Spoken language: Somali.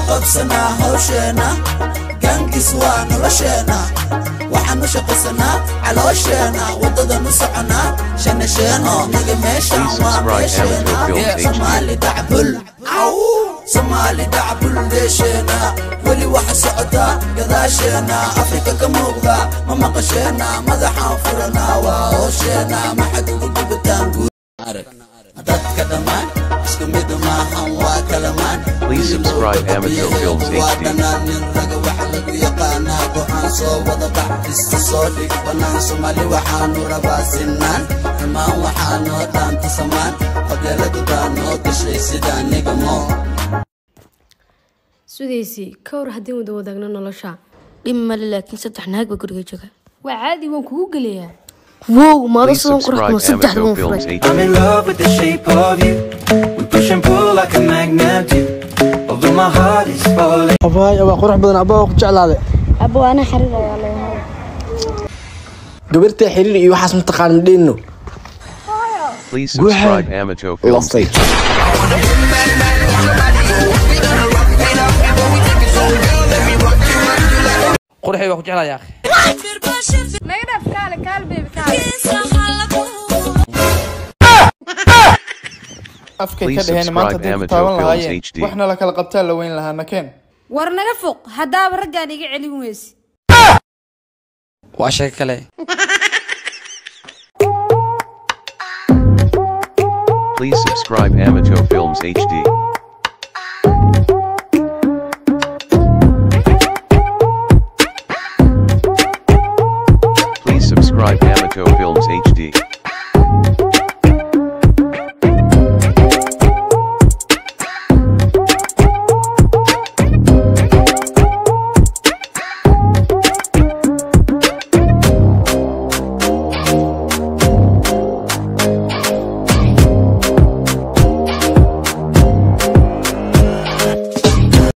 qabsanaa hawsheena gaankiis waa nolosheena waxaan u shaqaysanaa caloosheena waddadan u soconaa shanasheeno naga meeshan waa meesheena soomaali dacbul soomaali dacbul deesheena weli waxa socotaa gadaasheena afrika ka muuqda ma maqasheena madaxaan furanaa waa hoosheena maxad ugu dubataan guud dadka dhammaan isku mid maahan waa kalamaan Please subscribe Amateur Films waa HD. dhanaan nin raga waxa lagu yaqaanaa go'aan soo wada bax iska soo dhig bannaan soomaali waxaanu rabaa sinaan dhammaan waxaanoo dhaanta samaan qabyaaladu baa noo gashay sidaa nigamo sudaysii ka hor haddii wada wadaagno nolosha dhib male laakiin saddex naag baa guriga jooga waa caadi waan kugu gelayaa wow maado Please sidan subscribe quruxduma saddexda Amateur waan Films furay HD. I'm in love with the shape of you. We push and pull like a magnet do. Although my heart is falling. abaay waa qurux badan abaa ku jeclaaday abo ana xariir ayaa leeyahay gabartay xiriir iyo waxaas mataqaan madheeno Please subscribe Amateur Films lastay qurxi waa ku jeclaya akhi afkay Please ka dheheen maanta subscribe hadday ku Amateur taaban Films lahaayeen HD. waxna la kala qabtaa la weyn lahaa nakeen war naga foq haddaaba raggaan iga celin weyse waa sheeko kale Please subscribe Amateur Films HD.